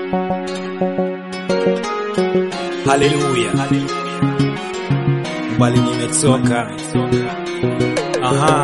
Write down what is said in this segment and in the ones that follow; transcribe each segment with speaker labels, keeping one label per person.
Speaker 1: Haleluya, bali nimetoka. Aha,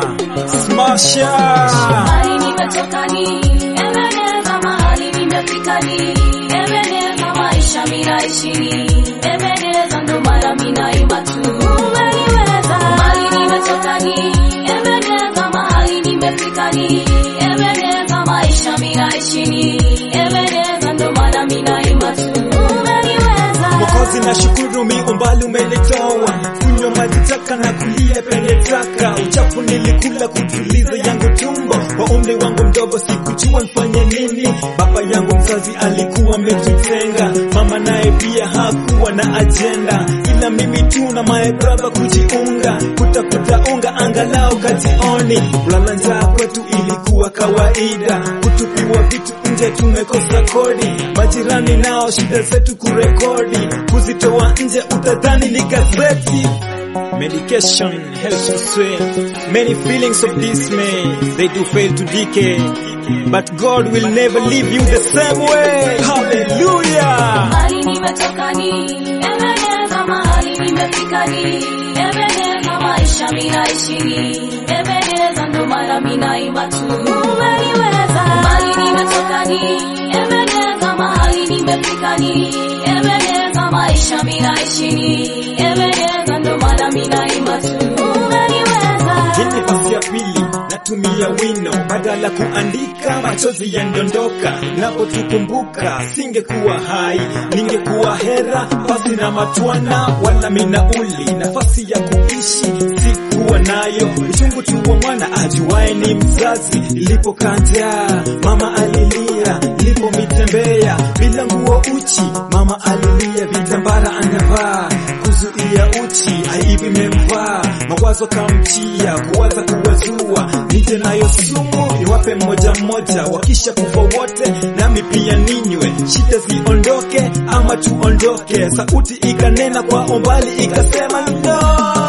Speaker 1: smasha
Speaker 2: Mahali nimetoka ni Ebeneza, mahali nimefika ni Ebeneza, maisha minaishi ni Ebeneza, ndo maana minaimba tu umeniweza. Mahali nimetoka ni Ebeneza, mahali nimefika ni Ebeneza, maisha minaishi ni Ebeneza, ndo maana minaimba tu umeniweza.
Speaker 1: Mwokozi na shukuru mi umbali umenitoa kunywa maji taka na kulia penye taka uchafu nilikula kutuliza yangu tumbo kwa umri wangu mdogo sikujua nifanye nini baba yangu mzazi alikuwa ametutenga mama naye pia hakuwa na ajenda ila mimi tu na my brother kujiunga kutafuta unga angalau kajioni kulala njaa kwetu ilikuwa kawaida kutupiwa vitu nje tumekosa kodi majirani nao shida zetu kurekodi kuzitoa nje utadhani ni gazeti Medication helps to sway many feelings of dismay. They do fail to decay, but God will never leave you the same way. Hallelujah!
Speaker 2: Mahali nimetoka ni Ebeneza, mahali nimefika ni Ebeneza, maisha minaishi ni Ebeneza, ndo maana minaimba tu umeniweza. Mahali nimetoka ni Ebeneza, mahali nimefika ni Ebeneza, maisha minaishi ni Ebeneza, ndo maana minaimba tu umeniweza.
Speaker 1: Hii ni basi ya pili natumia wino badala kuandika machozi yandondoka napotukumbuka singekuwa hai ningekuwa hera basi na matwana wala minauli nafasi ya kuishi sikuwa nayo uchungu tu wa mwana ajuaye ni mzazi ilipokaa njaa mama alilia ilipomitembea bila nguo uchi mama alilia vitambara anavaa kuzuia uchi aibu imemvaa mawazo kamjia kuwaza kuwazua nije nayo sumu niwape mmoja mmoja wakisha kufa wote nami pia ninywe shida ziondoke ama tuondoke sauti ikanena kwa umbali ikasema no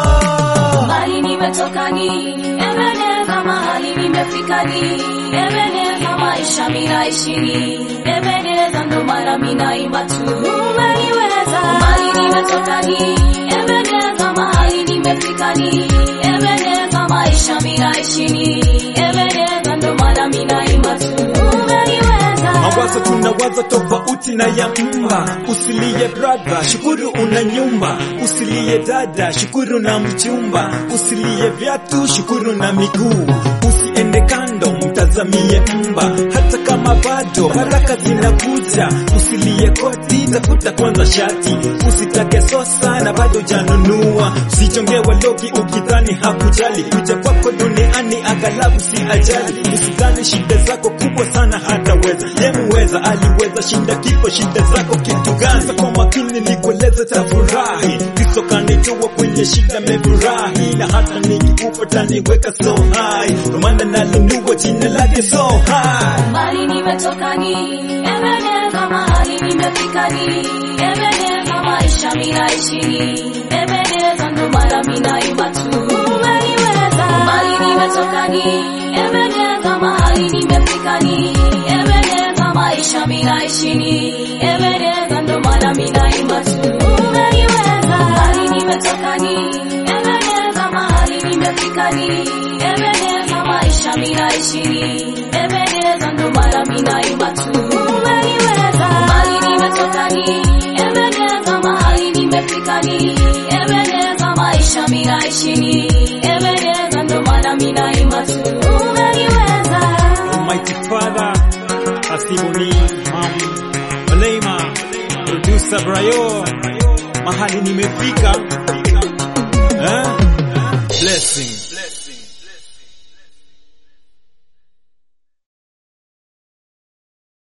Speaker 2: Mahali nimetoka ni Ebeneza, mahali nimefika ni Ebeneza, maisha minaishi ni Ebeneza, ndo maana minaimba tu umeniweza. Mahali nimetoka ni Ebeneza, mahali nimefika ni Ebeneza, maisha minaishi ni Ebeneza, ndo maana minaimba tu umeniweza.
Speaker 1: mawazo tunawaza tofauti na ya mma usilie brother shukuru una nyumba usilie dada shukuru na mchumba usilie viatu shukuru na miguu usiende kando mtazamie mba hata kama bado baraka zinakuja usilie koti tafuta kwanza shati usitake sosa na bado janunua usichongewa logi ukidhani hakujali kuja kwako duniani aghalabu si ajali usidhani shida zako kubwa sana hataweza yemuweza aliweza shinda kifo shida zako kitu gani Sasa kwa makini nikueleze tafurahi kristo kanitoa kwenye shida mefurahi na hata nikikufa taniweka so high ndo maana nalinua jina lake so high
Speaker 2: Mahali nimetoka ni Ebeneza, mahali nimefika ni Ebeneza, maisha minaishi ni Ebeneza, ndo maana minaimba tu umeniweza. Mahali nimetoka ni Ebeneza, mahali nimefika ni Ebeneza, maisha minaishi ni Ebeneza, ndo maana minaimba tu umeniweza. Mahali nimetoka ni Ebeneza, mahali nimefika ni Ebeneza, maisha minaishi ni Ebeneza, ndo maana minaimba tu umeniweza. Mahali nimetoka ni Ebeneza, mahali nimefika ni Ebeneza, maisha minaishi ni Ebeneza, ndo maana minaimba tu umeniweza.
Speaker 1: Almighty Father, Asiboni, Mam, Malema, Producer Brayo, mahali nimefika, eh? Blessing.